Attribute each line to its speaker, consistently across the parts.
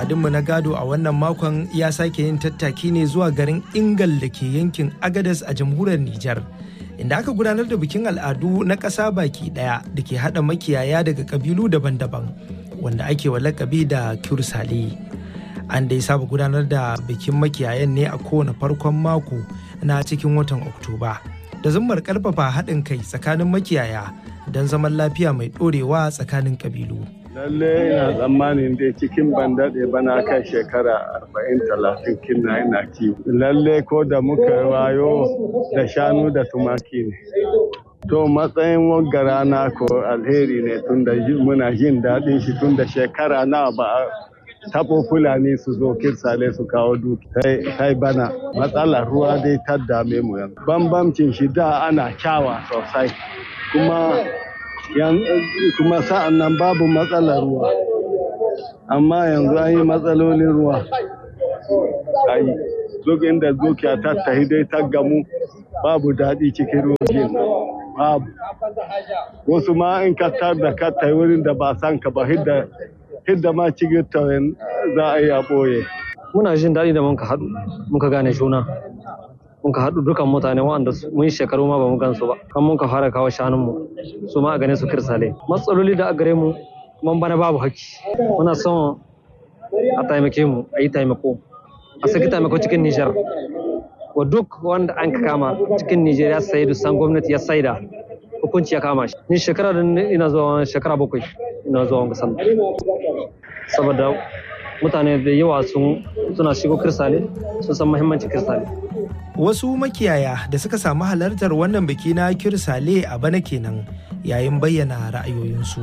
Speaker 1: al'adunmu na gado a wannan makon ya sake yin tattaki ne zuwa garin Ingal da ke yankin Agadas a jamhuriyar Nijar. Inda aka gudanar da bikin al'adu na ƙasa baki ɗaya da ke haɗa makiyaya daga ƙabilu daban-daban wanda ake wa lakabi da Kursale. An dai saba gudanar da bikin makiyayan ne a kowane farkon mako na cikin watan Oktoba. Da zummar ƙarfafa haɗin kai tsakanin makiyaya don zaman lafiya mai ɗorewa tsakanin ƙabilu.
Speaker 2: lalle ina tsammanin dai cikin ban daɗe bana kai shekara arba'in talatin kinna ina kiwo lalle ko da muka wayo da shanu da tumaki ne to matsayin wagga rana ko alheri ne tun da muna jin daɗin shi tun da shekara na ba a taɓo fulani su zo kirsale su kawo duki kai bana matsalar ruwa dai ta dame mu yanzu bambamcin shi da ana kyawa sosai kuma kuma sa'an nan babu matsalar ruwa amma yanzu an yi matsalolin ruwa ayi duk inda dukiya ta tahi dai ta gamu babu daɗi cikin rojin babu wasu ma in ka tar da ka tayi wurin da ba san ka ba hidda hidda ma cikin tawayin za a yi a ɓoye
Speaker 3: muna jin daɗi da muka haɗu muka gane juna muka haɗu dukan mutane waɗanda mun yi shekaru ma ba mu gansu ba kan muka fara kawo shanunmu su ma a gane su kirsale matsaloli da a gare mu mun bana babu haƙƙi muna son a taimake mu a yi taimako a saki taimako cikin nijar wa duk wanda an ka kama cikin nijar ya sayi dusan gwamnati ya saida hukunci ya kama shi ni shekara da ina zuwa shekara bakwai ina zuwa wanga sallah saboda mutane da yawa sun suna shigo kirsale sun san muhimmancin kirsale
Speaker 1: wasu makiyaya da suka samu halartar wannan biki na kirsale a bana kenan yayin bayyana ra'ayoyinsu.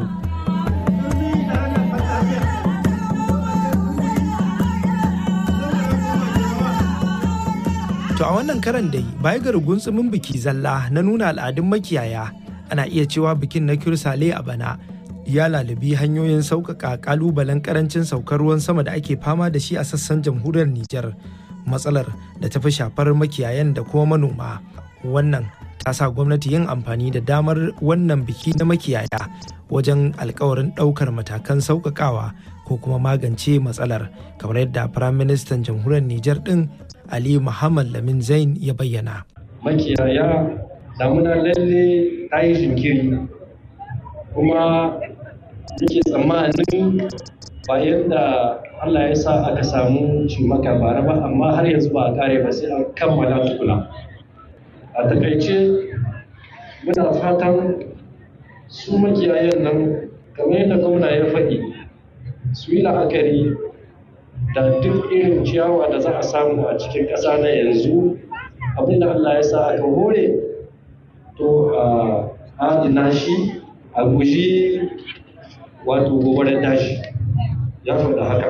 Speaker 1: To a wannan karan dai baya ga rugunsumin biki zalla na nuna al'adun makiyaya ana iya cewa bikin na kirsale a bana ya lalubi hanyoyin sauƙaƙa ƙalubalen ƙarancin saukar ruwan sama da ake fama da shi a sassan jamhuriyar Nijar. matsalar da ta fi shafar makiyayan da kuma manoma wannan ta sa gwamnati yin amfani da damar wannan biki na makiyaya wajen alkawarin ɗaukar matakan sauƙaƙawa ko kuma magance matsalar kamar yadda firaministan jamhuriyar nijar ɗin ali muhammad lamin zain ya bayyana
Speaker 4: makiyaya damuna lalle ta yi jinkiri kuma yake tsammanin ba yadda Allah ya sa aka samu cimaka bara ba amma har yanzu ba a kare ba sai an kammala tukuna a takaice muna fatan su makiyayen nan kamar yadda gwamna ya faɗi su yi la'akari da duk irin ciyawa da za a samu a cikin ƙasa na yanzu abinda Allah ya sa aka hore to a adina shi a guji wato gobarar dashi ya faɗa haka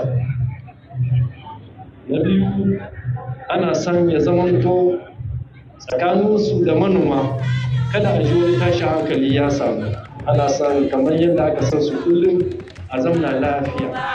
Speaker 4: na biyu ana son ya zamanto tsakaninsu da manoma kada a ji wani tashin hankali ya samu ana son kamar yadda aka san su kullum a zauna lafiya